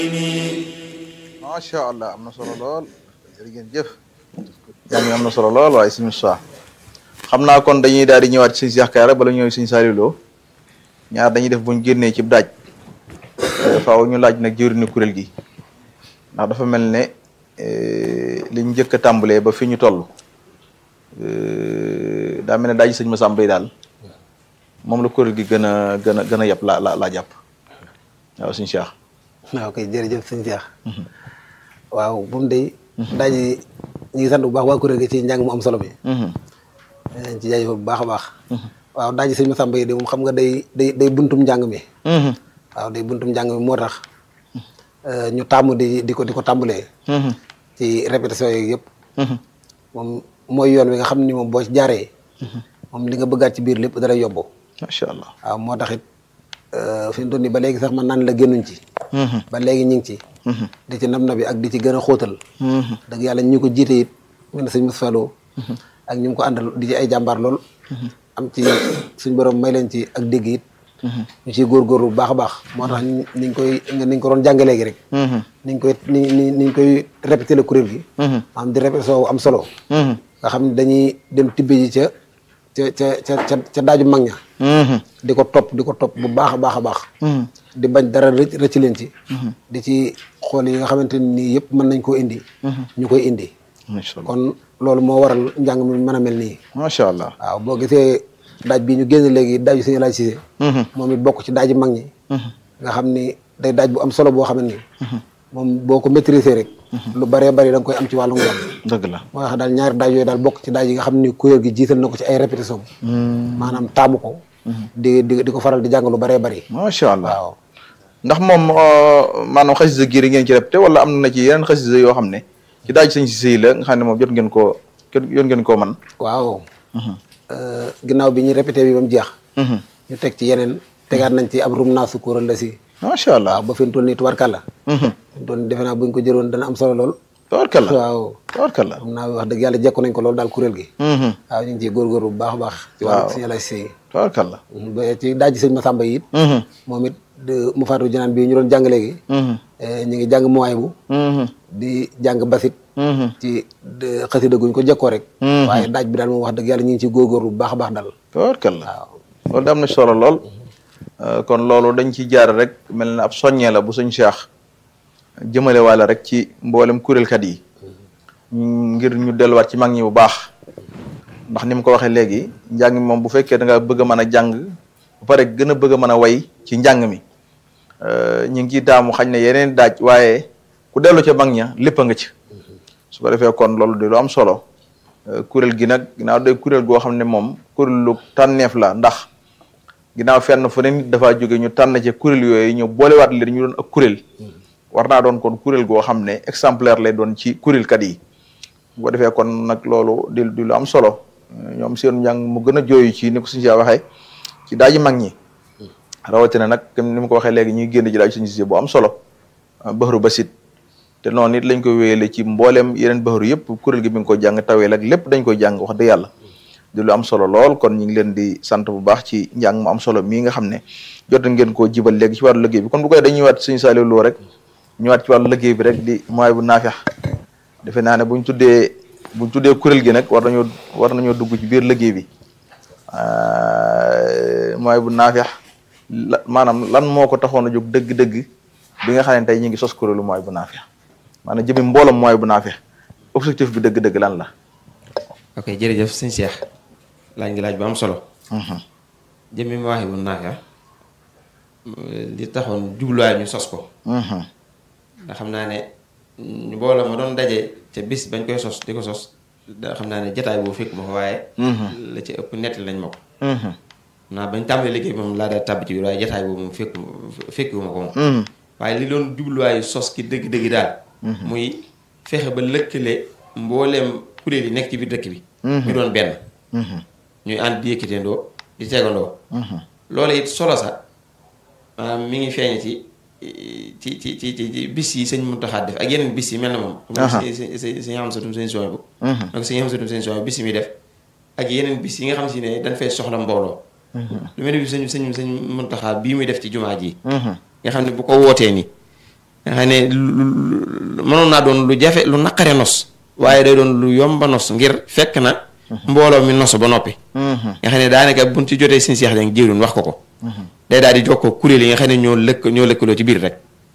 macha allah am na solo lool jërëjëf jëf yaa ngi am na solo lool waaye suñu soix xam naa kon dañuy daal di ñëwaat ci suñu Cheikh Kara bala ñëw suñu Saliou Lo ñaar dañuy def buñ génnee ci daaj faaw ñu laaj nag jëwriñu kuréel gi ndax dafa mel ne liñ njëkk a tàmbalee ba fi ñu toll daa mel ne daaj sëñ Massamba yi daal moom la kuréel gi gën a gën a gën a yàpp la la laa jàpp waaw suñu Cheikh. waaw kay jërëjëf sëñ Cheikh waaw moom day daaj ñu ngi sant bu baax waa kuréel gi ci njàng mu am solo mi ci jaajëfal bu baax a baax waaw daaj sëñ Massamba yi de moom xam nga day day day buntum njàng mi waaw day buntum njàng mi moo tax ñu tàmm di di ko di ko tàmbalee ci répétition yi yëpp moom mooy yoon wi nga xam ni moom boo ci jaaree moom li nga bëggaat ci biir lépp dara yóbbu macha allah waaw moo tax it fi mu toll nii ba léegi sax man naan la génnuñ ci ba léegi ñu ngi ci di ci nam na bi ak di ci gën a xóotal dëgg yàlla ñu ko jiite it mel na sëñ Moustapha Lo ak ñu ko àndal di ci ay jàmbaar lool am ci suñ borom may leen ci ak dégg it ñu ciy góorgóorlu bu baax a baax moo tax niñ koy niñ ko doon jàngalee gi rek niñ koy ni ni niñ koy répété le kuréel gi maanaam di répétition am solo nga xam ne dañuy dem tibbe ji ca ca ca ca ca daaju mag ña di ko topp di ko topp bu baax a baax a baax di bañ dara rëcc rëcc leen ci di ci xool yi nga xamante nii yëpp mën nañ koo indi ñu koy indi kon loolu moo waral njàng mi mën a mel nii macha allah waaw boo gisee daaj bi ñu génn léegi daaju suñu laaj Cissé moom it bokk ci daaji mag ñi nga xam ni day daaj bu am solo boo xam ne nii moom boo ko maîtriser rek lu bëree bëri da nga koy am ci wàllu njàng dëgg la moo tax daal ñaari daaj yooyu daal bokk ci daaj yi nga xam ni kuréel gi jiital na ko ci ay répétition maanaam taamu ko di di di ko faral di jàng lu bëree bëri macha allah waaw ndax moom maanaam xasida gi ngeen ci répété wala am na ci yeneen xasida yoo xam ne ci daaj sëñ si sëy la nga xam ne moom jot ngeen koo jot ngeen koo man waaw ginnaaw bi ñu répété bi ba mu jeex ñu teg ci yeneen tegaat nañ ci ab rum naa sukkural la si macha allah waaw ba fi mu toll nii tubarkalla fi mu toll nii defe naa buñ ko jëloon dana am solo lool tabarkalla waaw tabarkalla xam naa wax dëgg yàlla jekku nañ ko loolu daal kuréel gi waaw ñu ngi ciy góorgóorlu bu baax a baax ci wàllu suñu lay sëy tabarkalla ba ci daaj sëñ Massamba yi it moom it mu faatu janaan bii ñu doon jàng léegi ñu ngi jàng mooy bu di jàng basit ci xasida guñ ko jekkoo rek waaye daaj bi daal moom wax dëgg yàlla ñu ngi ci góorgóorlu bu baax a baax daal tabarkalla waaw loolu da am na solo lool kon loolu dañ ci jaar rek mel na ab soññee la bu suñ Cheikh jëmale wàlla rek ci mboolem kuréelkat yi ngir ñu delluwaat ci mag ñi bu baax ndax ni mu ko waxee léegi njàng mi moom bu fekkee da nga bëgg a mën a jàng ba pare gën a bëgg a mën a way ci njàng mi ñu ngi ciy taamu xañ ne yeneen daaj waaye ku dellu ca mag ña lépp a nga ci su ko defee kon loolu di lu am solo kuréel gi nag ginnaaw day kuréel goo xam ne moom kuréelu tànneef la ndax ginnaaw fenn fu ne nit dafaa jóge ñu tànn ca kuréel yooyu ñu boolewaat leen ñu doon ak kuréel war naa doon kon kuréel goo xam ne exemplaire lay doon ci kuréelkat yi bu ko defee kon nag loolu di di lu am solo ñoom seen njàng mu gën a jooyu ci ni ko suñu si waxee ci daaji mag ñi rawatina nag comme ni ma ko waxee léegi ñuy génn ji daaj suñu si bu am solo baxaru basit te noonu it lañ koy wéyale ci mbooleem yeneen baxaru yëpp kuréel gi mi ngi koy jàng taweel ak lépp dañ koy jàng wax dëgg yàlla di lu am solo lool kon ñu ngi leen di sant bu baax ci njàng mu am solo mii nga xam ne jot ngeen koo jibal léegi ci wàllu liggéey bi kon bu koy dañuy waat suñu Saliou Lo rek ñëwaat ci wàllu liggéey bi rek di mooy bu naafex defe naa ne buñ tuddee buñ tuddee kuréel gi nag war nañoo war nañoo dugg ci biir liggéey bi mooy bu naafex la maanaam lan moo ko taxoon a jóg dëgg-dëgg bi nga xam ne tey ñu ngi sos kuréelu mooy bu naafex maanaam jëmi mbooloom mooy bu naafex objectif bi dëgg-dëgg lan la ok jërëjëf sëñ Cheikh laaj ngi laaj bu am solo jëmmi Mawahibou Nafih li taxoon jubluwaay ñu sos ko nga xam naa ne mbooloo ma doon daje ca bis bañ koy sos di ko sos da xam naa ne jataay boobu fekk ma ko waaye la ci ëpp nettali lañ ma ko naa bañ tàmbalee liggéey moom laa daal tàbb ci biir waaye jataay boobu moom fekk fekkiwu ma ko moom waaye li doon jubluwaayu sos ki dëgg-dëgg daal muy fexe ba lëkkale mbooleem kuréel yi nekk ci biir dëkk bi ñu doon benn ñuy ànd di yëkkateendoo di tegandoo loolu it solo sa maanaam mi ngi feeñ ci ci ci ci ci bis yi sëñ Muntaxa def ak yeneen bis yi mel na moom si si si si am satum sëñ sooy bu donc si am satum sëñ sooy bis yi muy def ak yeneen bis yi nga xam si ne dañ fay soxla mbooloo lu mel ni bi sëñ sëñ sëñ Muntaxa bii muy def ci jumaa ji nga xam ne bu ko wootee ni nga xam ne lu mënoon naa doon lu jafe lu naqare nos waaye day doon lu yomba nos ngir fekk na mbooloo mi nos ba noppi nga xam ne daanaka buñ ci jotee suñu seex jang jiwrin wax ko ko day daal di jokkoo kuréel yi nga xam ne ñoo lëkk ñoo lëkkaloo ci biir rek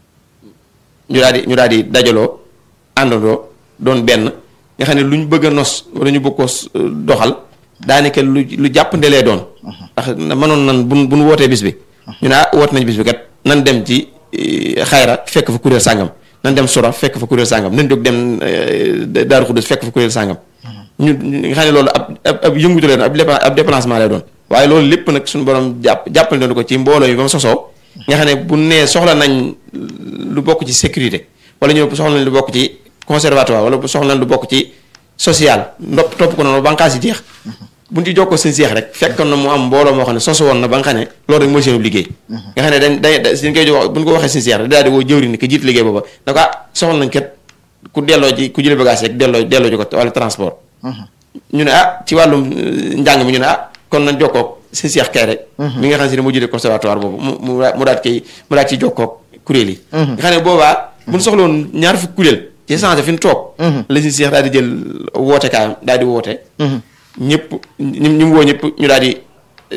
ñu daal di ñu daal di dajaloo àndandoo doon benn nga xam ne lu ñu bëgg a nos wala ñu bëgg ko doxal daanaka lu lu jàppandelee doon ndax mënoon nan buñ buñ wootee bis bi ñu ne ah woot nañ bis bi kat nan dem ci xayra fekk fa kuréel sàngam nan dem sura fekk fa kuréel sàngam nan jóg dem daaru xudus fekk fa kuréel sàngam ñu nga xam ne loolu ab ab yëngutu lay doon ab déplacement lay doon waaye loolu lépp nag suñu borom jàpp jàppale doon ko ci mbooloo yi ba mu sosoo nga xam ne bu nee soxla nañ lu bokk ci sécurité wala ñu soxla nañ lu bokk ci conservatoire wala soxla nañ lu bokk ci social ndopp topp ko noonu banqaas yi jeex buñ ci jokkoo seen seex rek fekkoon na mu am mbooloo moo xam ne sosu woon na ba nga xam ne loolu rek mooy seen liggéey nga xam ne dañ dañ dañ koy jox buñ ko waxee seen seex rek daal di woo jëwri ni ki jiit liggéey booba da ko ah soxla nañ kat ku delloo ji ku jële bagage rek delloo delloo ji ko wala transport ñu ne ah ci wàllum njàng mi ñu ne ah kon nañ jokkoo seen seex kay rek mi nga xam si ne moo jiite conservatoire boobu mu mu mu daat koy mu daat ci jokkoo kuréel yi nga xam ne boobaa buñ soxloon ñaar fukk kuréel ci changé fi ñu toog la seen seex daal di jël woote kaayam daal di woote ñëpp ñu ñu woo ñëpp ñu daal di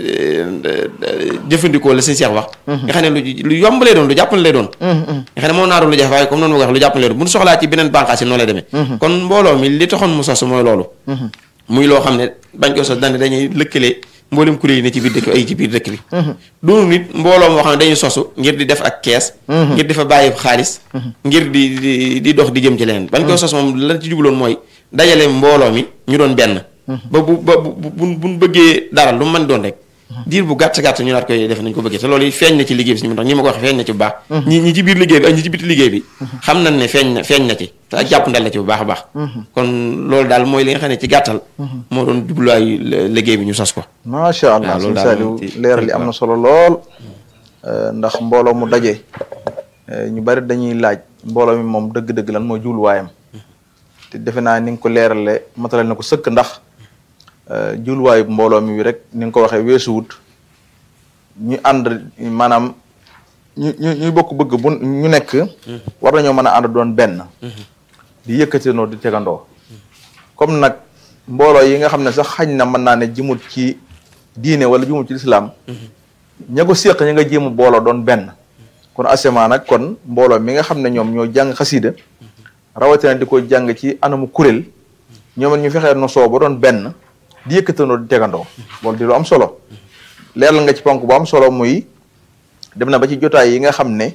jëfandikoo la seen seex wax nga xam ne lu lu yomb lay doon lu jàppale lay doon nga xam ne moo naa doon lu jafe waaye comme noonu ma ko wax lu jàppale lay doon bu ñu soxlaa ci beneen bànqaas yi noonu lay demee kon mbooloo mi li taxoon mu sos mooy loolu muy loo xam ne bañ ko sos dane dañuy lëkkale mboolem kuréel yi ne ci biir dëkk ay ci biir dëkk bi doonu nit mbooloo moo xam ne dañuy sosu ngir di def ak kees ngir di fa bàyyi xaalis ngir di di di dox di jëm ci leneen bañ koy sos moom lan ci jubloon mooy dajale mbooloo mi ñu doon benn ba bu ba bu bu buñ bëggee dara lu mën doon rek diir bu gàtt gàtt ñu naat koy def nañ ko bëggee te loolu yi feeñ na ci liggéey bi suñu tax ñi ma ko waxee feeñ na ci bu baax ñi ñi ci biir liggéey bi ak ñi ci biti liggéey bi xam nañ ne feeñ na feeñ na ci te ak jàpp ndal na ci bu baax a baax kon loolu daal mooy li nga xam ne ci gàttal moo doon jubluwaayu liggéey bi ñu sos ko macha allah sëñ Saliou leeral li am na solo lool ndax mbooloo mu daje ñu bari dañuy laaj mbooloo mi moom dëgg-dëgg lan mooy jubluwaayam te defe naa ni nga ko leerale matalal na ko sëkk ndax jubluwaayu mbooloo mi rek ni nga ko waxee weesuwut ñu ànd maanaam ñu ñu ñuy bokk bëgg bu ñu nekk war nañoo mën a ànd doon benn di yëkkatindoo di tegandoo comme nag mbooloo yi nga xam ne sax xañ na mën naa ne jëmut ci diine wala jëmut ci lislaam ña ko séq ña nga jéem a booloo doon benn kon asema nag kon mbooloo mi nga xam ne ñoom ñoo jàng xasiida rawatina di ko jàng ci anamu kuréel ñoom ñu fexee no soo ba doon benn di yëkkatandoo di tegandoo loolu di lu am solo leeral nga ci ponk bu am solo muy dem na ba ci jotaay yi nga xam ne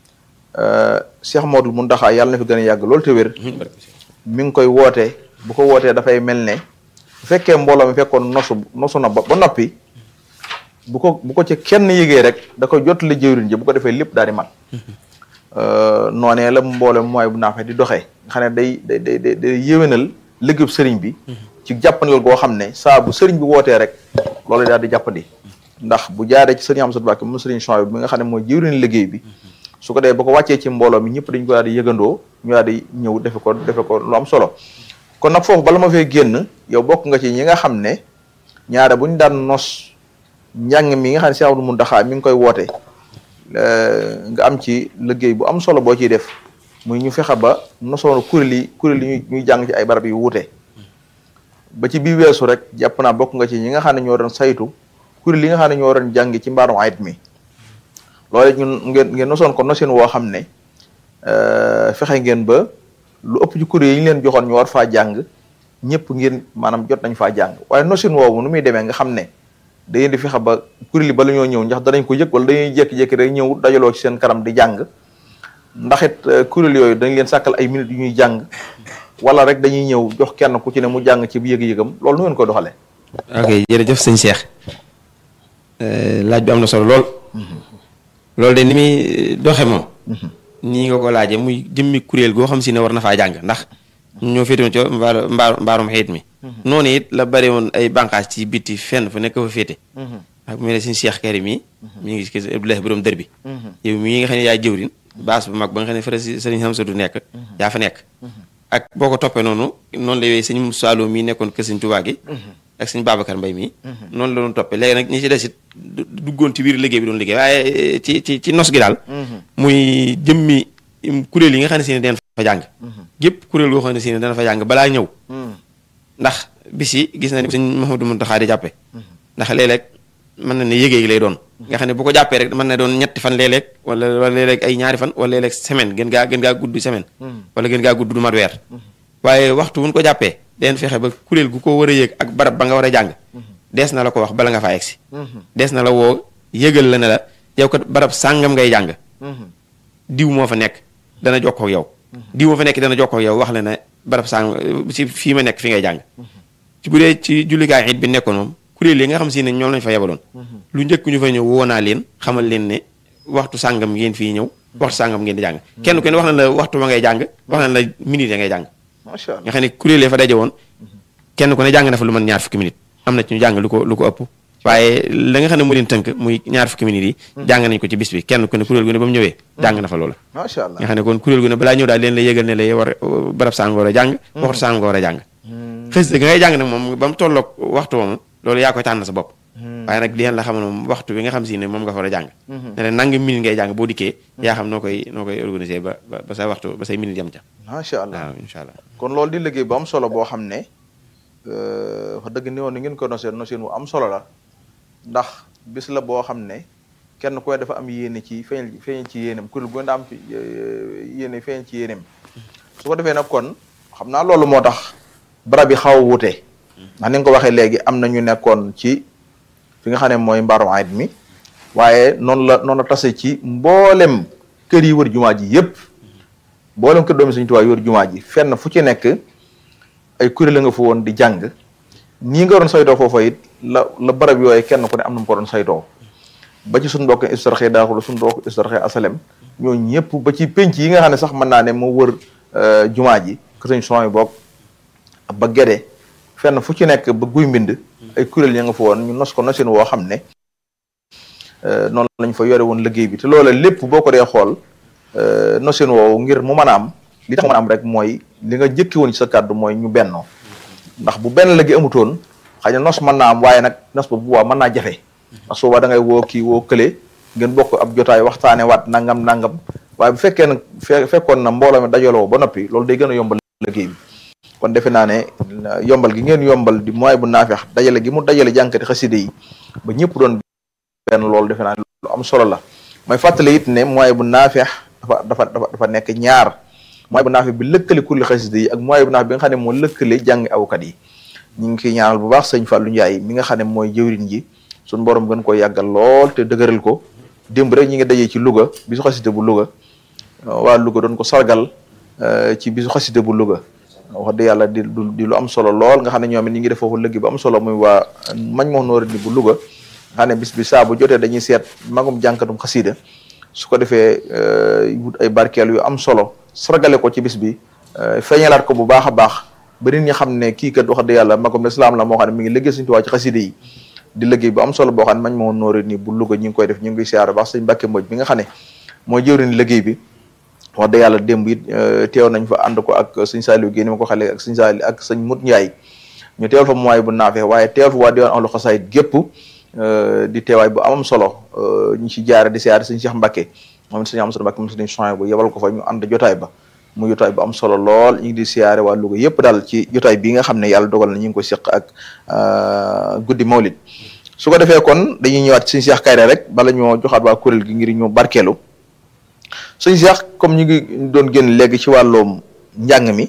Cheikh Modou Mountakha yàlla na fi gën a yàgg loolu te wér mi ngi koy woote bu ko wootee dafay mel ne bu fekkee mbooloo mi fekkoon nosu nosu na ba ba noppi bu ko bu ko ci kenn yëgee rek da koy jottali jëwriñ ji bu ko defee lépp daal di mat noonee la mbooloo mooy bu naa fa di doxee nga xam ne day day day day yéwénal liggéeyub sëriñ bi ci jàppandal goo xam ne saa bu sëriñ bi wootee rek loolu daal di jàppandi ndax bu jaaree ci sëriñ Amsatu Mbàkke moom sëriñ Chouaïb bi nga xam ne mooy jëwriñ liggéey bi su ko dee ba ko wàccee ci mbooloo mi ñëpp dañ ko daal di yëgandoo ñu daal di ñëw defe ko defe ko lu am solo kon nag foofu bala ma fee génn yow bokk nga ci ñi nga xam ne ñaare bu ñu daan nos njàng mi nga xam ne Cheikh Abdou Mountakha mi ngi koy woote nga am ci liggéey bu am solo boo ciy def muy ñu fexe ba nosoonu kuréel yi kuréel yi ñuy jàng ci ay barab yu wuute ba ci bii weesu rek jàpp naa bokk nga ci ñi nga xam ne ñoo doon saytu kuréel yi nga xam ne ñoo doon jàng ci mbaarum ayit mi loolu ñun ngeen ngeen nosoon ko nosin woo xam ne fexe ngeen ba lu ëpp ci kuréel yi ñu leen joxoon ñu war faa jàng ñëpp ngeen maanaam jot nañ faa jàng waaye nosin woowu nu muy demee nga xam ne da ngeen di fexe ba kuréel yi ba la ñoo ñëw ndax danañ ko yëg wala dañuy jékki-jékki rek ñëw dajaloo ci seen kanam di jàng ndax it kuréel yooyu dañ leen sàkkal ay minutes yu ñuy jàng wala rek dañuy ñëw jox kenn ku ci ne mu jàng ci bu yëg-yëgam loolu nu ngeen koy doxalee. ok jërëjëf sëñ Cheikh laaj bi am na solo lool. loolu de ni muy doxe moom. nii nga ko laajee muy jëmmi kuréel goo xam si ne war na faa jàng ndax ñoo féetewoon ci mbaaru mbaaru mbaarum xeet mi. noonu it la bari woon ay bànqaas ci biti fenn fu nekk fa féete. ak mu ne suñu Cheikh Karim yi. mi ngi gis Abdoulaye borom dër bi. yow mii nga xam ne yaay jëwrin baas bu mag ba nga xam ne fële si sëriñ Hamsatu nekk. yaa fa nekk. ak boo ko toppee noonu noonu la yooyu sëñ Saalum mii nekkoon kër sëñ Tuubaa gi. ak sëñ Babacar Mbay mii. noonu la doon toppee léegi nag ñi ci des it duggoon ci biir liggéey bi doon liggéey waaye ci ci ci nos gi daal. muy jëmmi kuréel yi nga xam ne si ne den fa jàng gépp kuréel goo xam ne si ne dana fa jàng balaa ñëw ndax bis yi gis na ni sëñ Mouhamadou Mountakha di jàppe ndax léeg-léeg mën na ne yëgee lay doon nga xam ne bu ko jàppee rek mën na doon ñetti fan léeg-léeg wala wala léeg-léeg ay ñaari fan wala léeg-léeg semaine gën gaa gën gaa gudd semaine wala gën gaa gudd du mat weer waaye waxtu wuñ ko jàppee den fexe ba kuréel gu ko war a yëg ak barab ba nga war a jàng dees na la ko wax bala nga faa egsi dees na la woo yëgal la ne la yow kat barab sàngam ngay jàng diw moo fa nekk dana jokkoo ak yow diw moo fa nekk dana jokkoo ak yow wax la ne barab sàngam ci fii ma nekk fi ngay jàng ci bu dee ci jullikaay it bi nekkoon moom kuréel yi nga xam si ne ñoom lañ fa yebaloon lu njëkk ñu fa ñëw woo naa leen xamal leen ne waxtu sàngam ngeen fii ñëw waxtu sàngam ngeen di jàng kenn ku ne wax na la waxtu ba ngay jàng wax na la minute ya ngay jàng macha allah nga xam ne kuréel yi fa daje woon kenn ku ne jàng na fa lu mën ñaar fukki minute am na ci ñu jàng lu ko lu ko ëpp waaye la nga xam ne moo leen tënk muy ñaar fukki minutes yi jàng nañ ko ci bis bi kenn ku ne kuréel gu ne ba mu ñëwee jàng na fa loola macha allah nga xam ne kon kuréel gu ne balaa ñëw daal leen la yëgal ne la war barab sàng war a jàng waxtu sàng war a jàng xës ga ngay jàng nag moom ba mu tolloog waxtu moomu loolu yaa koy tànn sa bopp waaye nag li la xamal moom waxtu bi nga xam si ne moom nga fa war a jàng ne la nangam minute ngay jàng boo dikkee yaa xam noo koy noo koy organiser ba ba sa waxtu ba say minute yam ca macha allah waaw incha allah kon loolu di liggéey bu am solo boo xam ne wax dëgg ni woon ni ngeen ko noseen noseen wu am solo la ndax bis la boo xam ne kenn ku ne dafa am yéene ci feeñal feeñal ci yéenem kuréel gu ne daa am ci yéene feeñal ci yéenem su ko defee nag kon xam naa loolu moo tax barab yi xaw a wuute ndax ni nga ko waxee léegi am na ñu nekkoon ci fi nga xam ne mooy mbaaru ayit mi waaye noonu la noonu la tase ci mboolem kër yi wër jumaa ji yépp mboolem kër doomi Sëriñ Tuubaa yi wër jumaa ji fenn fu ci nekk ay kuréel la nga fa woon di jàng nii nga doon saytoo foofa it la la barab yooyu kenn ku ne am na mu ko doon saytoo ba ci suñu mbokk istarxe daaxul suñu mbokk istarxe asalem ñoo ñëpp ba ci penc yi nga xam ne sax mën naa ne moo wër jumaa ji kër Sëriñ son yi bokk ba gede fenn fu ci nekk ba guy mbind ay kuréel ya nga fa woon ñu nos ko nosin woo xam ne noonu lañ fa yore woon liggéey bi te loola lépp boo ko dee xool nosin woowu ngir mu mën a am li tax mën a am rek mooy li nga jëkki woon ci sa kàddu mooy ñu bennoo ndax bu benn la gi amutoon xëy na nos mën naa am waaye nag nos ba bu waa mën naa jafe ndax su boobaa da ngay woo kii woo kële ngeen bokk ab jotaay waxtaane waat nangam nangam waaye bu fekkee nag fe fekkoon na mbooloo mi dajaloo ba noppi loolu day gën a yombal liggéey bi kon defe naa ne yombal gi ngeen yombal di mooy bu naafeex dajale gi mu dajale jànkati xaside yi ba ñëpp doon benn loolu defe naa ne lu am solo la mooy fàttali it ne mooy bu naafeex dafa dafa dafa dafa nekk ñaar mooy bu naafeex bi lëkkale kuréel xaside yi ak mooy bu naafeex bi nga xam ne moo lëkkale jàng awkat yi ñu ngi koy ñaanal bu baax sëñ Fallou Ndiaye mi nga xam ne mooy jëwriñ ji suñu borom gën ko yàggal lool te dëgëral ko démb rek ñi ngi dajee ci Louga bisu xaside bu Louga waa Louga doon ko sargal ci bisu xaside bu Louga wax dëgg yàlla di di lu am solo lool nga xam ne ñoom it ñi ngi def foofu lëgg bu am solo muy waa mañ moo noori ni bu Louga nga xam ne bis bi saa bu jotee dañuy seet magum jànkatum xasida su ko defee wut ay barkeel yu am solo sargale ko ci bis bi feeñalaat ko bu baax a baax ba nit ñi xam ne kii kat wax dëgg yàlla magum lislaam la moo xam ne mi ngi liggéey Sëriñ Tuubaa ci xasida yi di liggéey bu am solo boo xam ne mañ moo noori ni bu Louga ñi ngi koy def ñu ngi siyaar baax sëñ Mbàkke Mbodj bi nga xam ne mooy jëwriñ liggéey bi wax dëgg yàlla démb it teew nañ fa ànd ko ak sëñ Saliou Guèye ni ma ko xale ak sëñ Saliou ak sëñ Mut Ndiaye ñu teewal fa mooy bu naafee waaye teewal fa waa diwaan ahlu xasaayid gépp di teewaay bu amam solo ñu ci jaare di siyaare sëñ Cheikh Mbacke moom it sëñ Amsatu Mbacke moom sëñ Chouaïb bu yebal ko fa ñu ànd jotaay ba mu jotaay bu am solo lool ñu ngi di siyaare waa Louga yëpp daal ci jotaay bii nga xam ne yàlla dogal na ñu ngi ko seq ak guddi mawlid su ko defee kon dañuy ñëwaat sëñ Cheikh Kayre rek bala ñoo joxaat waa kuréel gi ngir ñu barkeelu sëñ Cheikh comme ñu ngi doon génn léegi ci wàllum njàng mi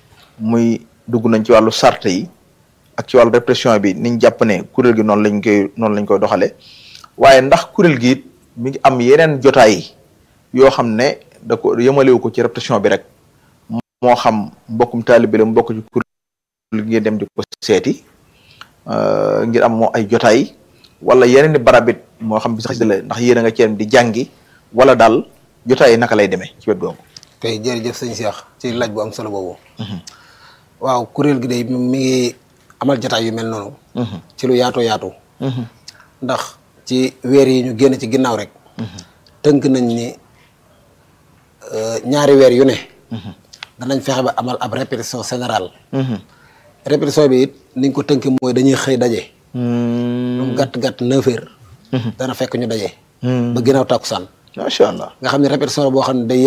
muy dugg nañ ci wàllu sart yi ak ci wàllu répression bi niñ jàpp ne kuréel gi noonu lañ koy noonu lañ koy doxale waaye ndax kuréel gi it mi ngi am yeneen jotaay yoo xam ne da ko yëmalewu ko ci répression bi rek moo xam mbokkum taalibe la mu bokk ci kuréel gi ngeen dem di ko seeti ngir am moo ay jotaay wala yeneen i barabit moo xam bi sax la ndax yéen a nga ceem di jàngi wala daal jotaay naka lay demee ci wet googu. tey jërëjëf sëñ Cheikh ci laaj bu am solo boobu. waaw kuréel gi day mi ngi amal jotaay yu mel noonu. ci lu yaatoo yaatu. ndax ci weer yi ñu génn ci ginnaaw rek. tënk nañ ni ñaari weer yu ne. danañ fexe ba amal ab répétition générale. répétition bi it niñ ko tënk mooy dañuy xëy daje. lu mu gàtt gàtt neuf heures. dana fekk ñu daje. ba ginnaaw takkusaan. macha allah nga xam ne répétition la boo xam ne day yendu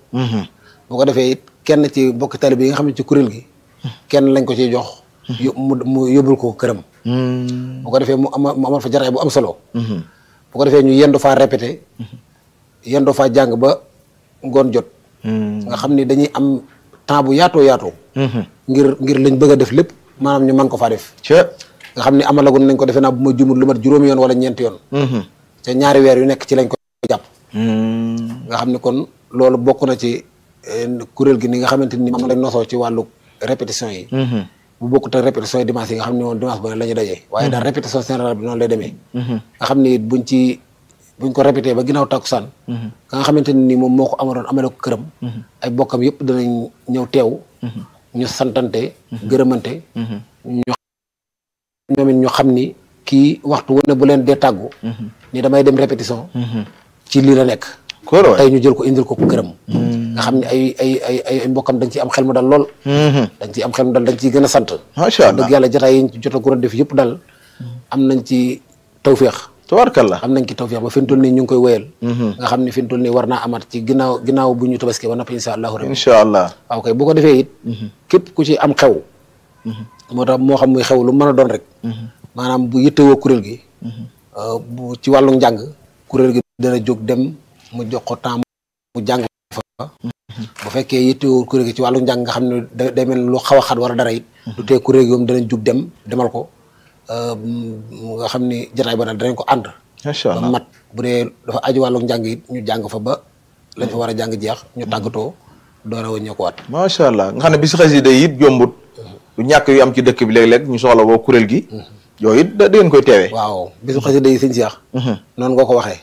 bu ko defee it kenn ci bokk taalibe yi nga xam ne ci kuréel gi kenn lañ ko ciy jox yó- mu mu yóbbul ko këram bu ko defee mu ama mu amal fa jataay bu am solo bu ko defee ñu yendu faa répété yendu faa jàng ba ngoon jot nga xam ni dañuy am temps bu yaatoo yaatoo ngir ngir lañ bëgg a def lépp maanaam ñu mën ko faa def ca nga xam ni amalagun nañ ko defe naa bu ma jumul lu mat juróomi yoon wala ñeenti yoon te ñaari weer yu nekk ci lañ ko jàpp nga xam ni kon loolu bokk na ci eh, kuréel gi ni nga xamante ni moom lañ nosoo ci wàllu répétition yi bu bokkut ak répétition yi dimanche yi nga xam ne moom dimanche bu ne la ñu dajee waaye daal répétition générale bi noonu lay demee nga xam ni buñ ci buñ ko répété ba ginnaaw takkusaan ka nga xamante ni moom moo ko amaloon amale ko këram ay bokkam yëpp danañ ñëw teew ñu santante gërëmante ñu ñoom it ñu xam ni kii waxtu wu ne bu leen dee tàggu ni damay dem répétition ci lii la nekk kóor waay tey ñu jël ko indil ko këram nga xam ne ay ay ay ay ay mbokkam dañ ci am xel mu dal lool dañ ci am xel mu dal dañ ciy gën a sant macha allah dëgg yàlla jotaay yi ñu ci jot a gën a def yëpp dal am nañ ci tawféex tabarkalla am nañ ci tawféex ba fi mu toll nii ñu ngi koy wéyal nga xam ne fi mu toll nii war naa amaat ci ginnaaw ginnaaw bu ñu tabaski ba noppi insha allahu rabbi incha allah waaw kay bu ko defee it képp ku ci am xew moo tax moo xam muy xew lu mën a doon rek maanaam bu yittewoo kuréel gi euh, bu ci wàllu njàng kuréel gi dana jóg dem mu jox ko temps mu jàng fa bu fekkee yittewoo kuréel gi ci wàllu njàng nga xam ne da day mel ni lu xaw a xat war a dara it du tee kuréel gi moom danañ jug dem demal ko euh, m- nga xam ni jotaay ba daal danañ ko ànd macha ba allah mat bu dee dafa aju wàllu njàng it ñu jàng fa ba lañ fa war a jàng jeex ñu tàggatoo door a wëññeekuwaat macha allah nga xam ne bis xasida yi it jombut du ñàkk yu am ci dëkk bi léeg-léeg ñu soxla woo kuréel gi yooyu it da da ngeen koy teewee waaw bisu xasida yi sëñ Seex noonu nga ko waxee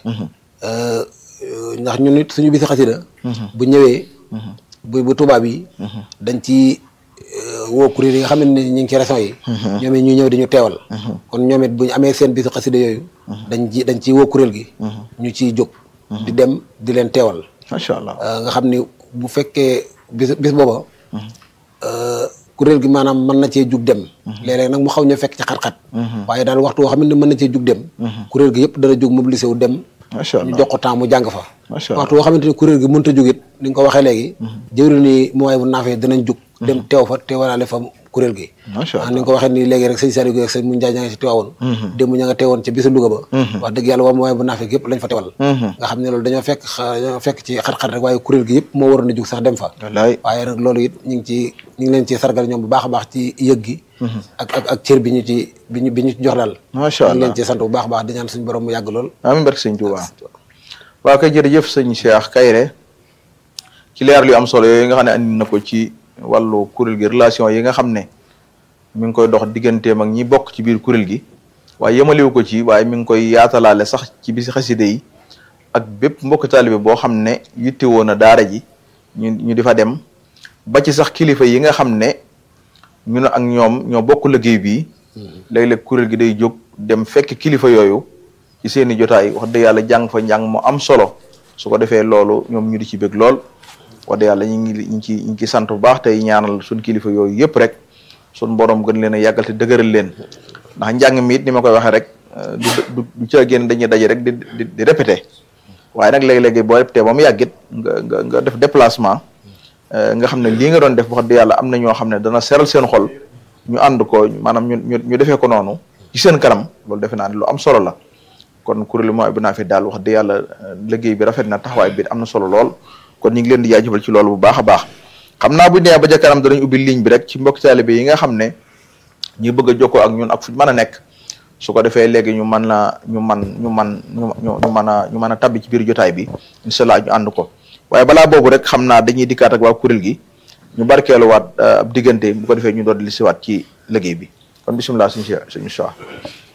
ndax ñun it suñu bisu xasida bu ñëwee bu bu tubaab yi dañ ci euh, woo kuréel yi nga xam ne ñu ngi ci régions yi ñoom it ñu ñëw di ñu teewal kon ñoom it bu ñu amee seen bisu xasida yooyu dañ ci dañ ciy woo kuréel gi ñu ciy jóg di dem di leen teewal macha allah Euh, nga xam ni bu fekkee bis bis booba euh, kuréel gi maanaam mën na cee jug dem léeg-léeg nag mu xaw ñu fekk ci xat-xat waaye daal waxtu woo xam ne mën na cee jug dem kuréel gi yëpp dana jug mobilisé wu dem macha ñu allah jox ko temps mu jàng fa macha allah waxtu woo xamante ni kuréel gi mënut a jug it ni nga ko waxee léegi jëwri ni mooy bu naafee danañ jug dem teew fa teewalaale fa kuréel gi macha ah ni nga ko waxee nii léegi rek sëñ Saliou Guèye ak sëñ Mun Njaay ña nga ci teewoon démb ña nga teewoon ca bisu Louga ba wax dëgg yàlla waa mooy bu naafee yëpp lañ fa teewal nga xam ne loolu dañoo fekk xa- dañoo fekk ci xat-xat rek waaye kuréel gi yëpp moo waroon a jug sax dem fa wallaay waaye nag loolu it ñu ngi ci ñu ngi leen ci sargal ñoom bu baax a baax ci yëg gi ak ak ak cër bi ñu ci bi ñu bi ñu ci jox daal macha ñu ngi allah leen ci sant bu baax a baax di ñaan suñu borom mu yàgg lool amiin barke sëñ Tuubaa waaw kay jërëjëf sëñ Cheikh Kayre ci leer lu am solo yooyu nga xam ne andi na ko ci wàllu kuréel gi relation yi nga xam ne mi ngi koy dox digganteem ak ñi bokk ci biir kuréel gi waaye yemaliwu ko ci waaye mi ngi koy yaatalaale sax ci bisi xaside yi ak bépp mbokk taalibe boo xam ne yittewoo na daara ji ñu ñu di fa dem ba ci sax kilifa yi nga xam ne ñu ne ak ñoom ñoo bokk liggéey bii léeg-léeg kuréel gi day jóg dem fekk kilifa yooyu ci seeni jotaay wax dëgg yàlla jàng fa njàng mu am solo su ko defee loolu ñoom ñu di ci bëgg lool wax dëgg yàlla ñu ngi ñu ngi ci ñu ngi ci sant bu baax tey ñaanal suñ kilifa yooyu yëpp rek suñ borom gën leen a yàggal te dëgëral leen ndax njàng mi it ni ma koy waxee rek euh, du du du ca génn dañuy daje rek di di di répété waaye nag léegi-léegi boo répété ba mu yàggit nga nga nga def déplacement euh, nga xam ne lii nga doon def wax dëgg yàlla am na ñoo xam ne dana seral seen xol ñu ànd ko maanaam ñu ñu ñu defee ko noonu ci seen kanam loolu defe naa ne lu am solo la kon kuréelu mooy bu naa fi daal wax dëgg yàlla euh, liggéey bi rafet na taxawaay bi am na solo lool kon ñu ngi leen di jaajëfal ci loolu bu baax a baax xam naa bu nee ba ca kanam danañ ubbi ligne bi rek ci mbokk taalibe yi nga xam ne ñu bëgg a jokkoo ak ñun ak fu ñu mën a nekk su ko defee léegi ñu mën la ñu man ñu man ñu ñu mën a ñu mën a tabbi ci biir jotaay bi incha allah ñu ànd ko waaye balaa boobu rek xam naa dañuy dikkaat ak waa kuréel gi ñu barkeeluwaat ab diggante bu ko defee ñu doon li siwaat ci liggéey bi kon bisimilah suñu si suñu